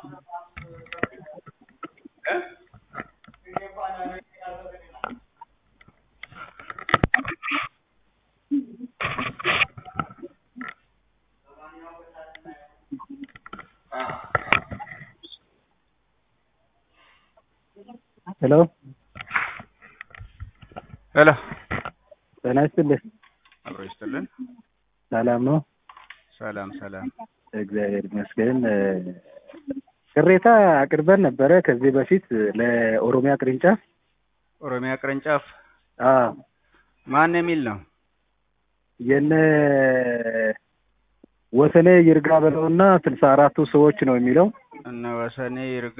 ሄሎ ሄሎ ጤና ይስጥልኝ። አብሮ ይስጥልን። ሰላም ነው? ሰላም ሰላም። እግዚአብሔር ይመስገን። ቅሬታ አቅርበን ነበረ ከዚህ በፊት ለኦሮሚያ ቅርንጫፍ። ኦሮሚያ ቅርንጫፍ አዎ ማን የሚል ነው? የነ ወሰኔ ይርጋ በለውና ስልሳ አራቱ ሰዎች ነው የሚለው። እነ ወሰኔ ይርጋ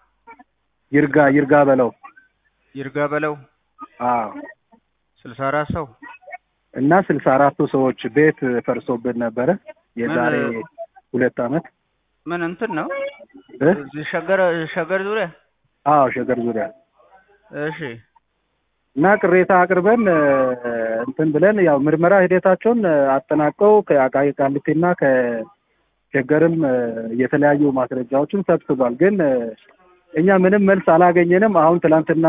ይርጋ ይርጋ በለው ይርጋ በለው አዎ ስልሳ አራት ሰው እና ስልሳ አራቱ ሰዎች ቤት ፈርሶብን ነበረ የዛሬ ምን- ሁለት ዓመት ምን እንትን ነው? እ? እዚህ ሸገር ሸገር ዙሪያ አዎ ሸገር ዙሪያ እሺ እና ቅሬታ አቅርበን እ፣ እንትን ብለን ያው ምርመራ ሂደታቸውን እ፣ አጠናቀው ከአቃቂ ቃሊቲና ከሸገርም እ፣ የተለያዩ ማስረጃዎችን ሰብስቧል። ግን እ፣ እኛ ምንም መልስ አላገኘንም። አሁን ትላንትና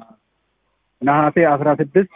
ነሐሴ አስራ ስድስት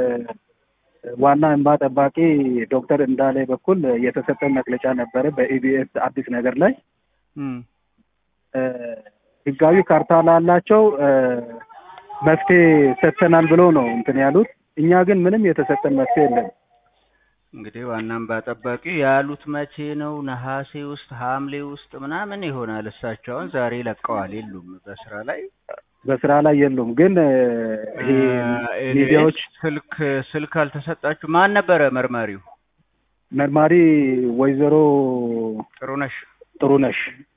በዋና እንባ ጠባቂ ዶክተር እንዳለ በኩል የተሰጠ መግለጫ ነበረ በኢቢኤስ አዲስ ነገር ላይ እም እ፣ ህጋዊ ካርታ ላላቸው እ፣ መፍትሄ ሰጥተናል ብሎ ነው እንትን ያሉት። እኛ ግን ምንም የተሰጠን መፍትሄ የለም። እንግዲህ ዋና እንባ ጠባቂ ያሉት መቼ ነው? ነሐሴ ውስጥ ሐምሌ ውስጥ ምናምን ይሆናል። እሳቸው አሁን ዛሬ ለቀዋል፣ የሉም በስራ ላይ በስራ ላይ የሉም። ግን እ፣ ይሄ እ፣ ሚዲያዎች ስልክ ስልክ አልተሰጣችሁ? ማን ነበረ መርማሪው? መርማሪ ወይዘሮ ጥሩነሽ ጥሩነሽ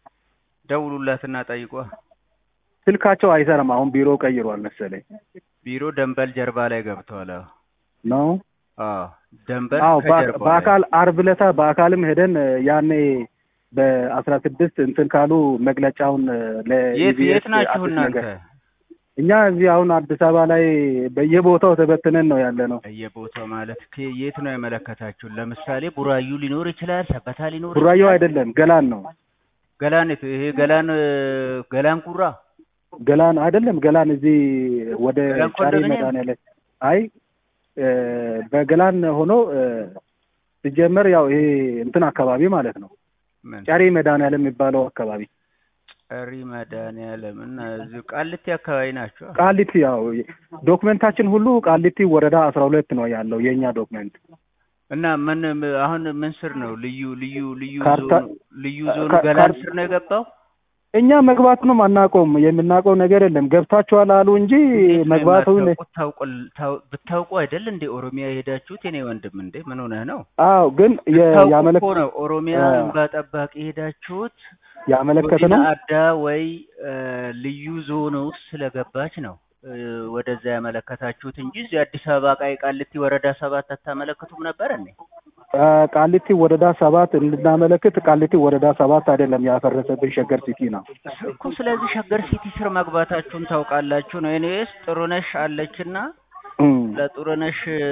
ደውሉላትና ጠይቋ። ስልካቸው አይሰራም። አሁን ቢሮ ቀይሯል መሰለኝ ቢሮ ደንበል ጀርባ ላይ ገብተዋል። አዎ ነው። አዎ ደንበል አዎ በአ- ከጀርባው ላይ። በአካል አርብ ዕለታ በአካልም ሄደን እ፣ ያኔ በአስራ ስድስት እንትን ካሉ መግለጫውን እ፣ የት ለኢቢኤስ የት ናችሁ አዲስ እናንተ? ነገር እኛ እዚህ አሁን አዲስ አበባ ላይ በየቦታው ተበትነን ነው ያለ ነው። በየቦታው ማለት ከ- የት ነው ያመለከታችሁ? ለምሳሌ ቡራዩ ሊኖር ይችላል፣ ሰበታ ሊኖር ቡራዮ ይችላል። አይደለም ገላን ነው። ገላን የት- ይሄ ገላን እ፣ ገላን ጉራ ገላን አይደለም ገላን እዚህ ወደ ገላን ጫሪ ኮንዶሚኒየም? መድኃኒዓለም አይ እ፣ በገላን ሆኖ እ፣ ሲጀመር ያው ይሄ እንትን አካባቢ ማለት ነው ምን ጫሪ መድኃኒዓለም የሚባለው አካባቢ ጨሪ መድኃኒዓለም እና እዚሁ ቃሊቲ አካባቢ ናቸው። ቃሊቲ ያው ዶክመንታችን ሁሉ ቃሊቲ ወረዳ አስራ ሁለት ነው ያለው የእኛ ዶክመንት እና ምን አሁን ምን ስር ነው ልዩ ልዩ ልዩ ካርታ- ዞኑ ልዩ ዞኑ ካ- ገላን ካር- ስር ነው የገባው? እኛ መግባቱንም አናውቀውም የምናውቀው ነገር የለም ገብታችኋል አሉ እንጂ እንዴት ነው መግባቱን የማታውቁት? ታውቁ- ታው- ብታውቁ አይደል እንዴ ኦሮሚያ የሄዳችሁት? የኔ ወንድም እንዴ ምን ሆነህ ነው? አዎ ግን የ- ብታውቁ ያመለክ እኮ ነው ኦሮሚያ አ- እንባ ጠባቂ የሄዳችሁት ያመለከተ ወዲና ነው አዳ ወይ እ፣ ልዩ ዞን ውስጥ ስለገባች ነው እ፣ ወደዛ ያመለከታችሁት እንጂ እዚህ አዲስ አበባ ቃይ ቃሊቲ ወረዳ ሰባት አታመለክቱም ነበር እንዴ? አ፣ ቃሊቲ ወረዳ ሰባት እንድናመለክት ቃሊቲ ወረዳ ሰባት አይደለም ያፈረሰብን ሸገር ሲቲ ነው እኮ ስለዚህ ሸገር ሲቲ ስር መግባታችሁን ታውቃላችሁ ነው። ኤኒዌይስ ጥሩነሽ አለችና እም። ለጥሩነሽ እ፣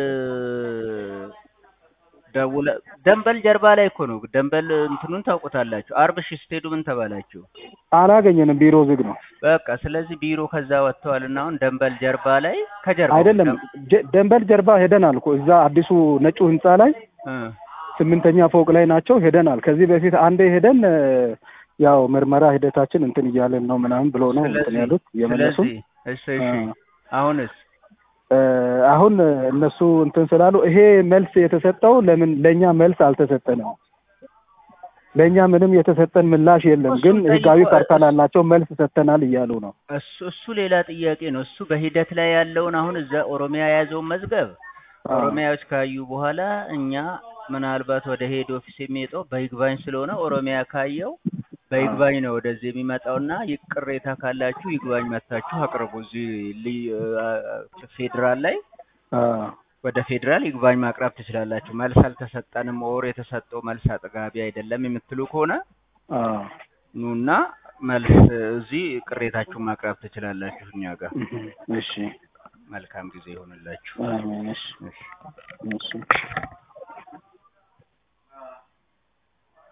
ደውለ ደንበል ጀርባ ላይ እኮ ነው። ደንበል እንትኑን ታውቁታላችሁ። አርብ እሺ ስትሄዱ ምን ተባላችሁ? አላገኘንም ቢሮ ዝግ ነው በቃ ስለዚህ ቢሮ ከዛ ወጥተዋል እና አሁን ደንበል ጀርባ ላይ ከጀርባ አይደለም ጀ- ደንበል ጀርባ ሄደናል እኮ እዛ አዲሱ ነጩ ህንፃ ላይ ስምንተኛ ፎቅ ላይ ናቸው ሄደናል ከዚህ በፊት አንዴ ሄደን እ፣ ያው ምርመራ ሂደታችን እንትን እያለን ነው ምናምን ብሎ ነው እንትን ስለዚህ ያሉት የመለሱ ስለዚህ እሺ እሺ አሁንስ እ፣ አሁን እነሱ እንትን ስላሉ ይሄ መልስ የተሰጠው ለምን ለእኛ መልስ አልተሰጠንም ለእኛ ምንም የተሰጠን ምላሽ የለም ግን እሱን ህጋዊ ጠይቆ- ካርታ ላላቸው መልስ ሰጥተናል እያሉ ነው እሱ እሱ ሌላ ጥያቄ ነው። እሱ በሂደት ላይ ያለውን አሁን እዛ ኦሮሚያ የያዘውን መዝገብ አዎ። ኦሮሚያዎች ካዩ በኋላ እኛ ምናልባት ወደ ሄድ ኦፊስ የሚመጣው በይግባኝ ስለሆነ ኦሮሚያ ካየው በይግባኝ ነው ወደዚህ የሚመጣውና ይህ ቅሬታ ካላችሁ ይግባኝ መታችሁ አቅርቡ። እዚህ ልዩ- አ- ፌዴራል ላይ አዎ። ወደ ፌዴራል ይግባኝ ማቅረብ ትችላላችሁ። መልስ አልተሰጠንም ኦር የተሰጠው መልስ አጥጋቢ አይደለም የምትሉ ከሆነ አዎ። ኑና መልስ እዚህ ቅሬታችሁን ማቅረብ ትችላላችሁ እኛ ጋር። እሺ መልካም ጊዜ ይሆንላችሁ። አሜን። እሺ እሺ። እሺ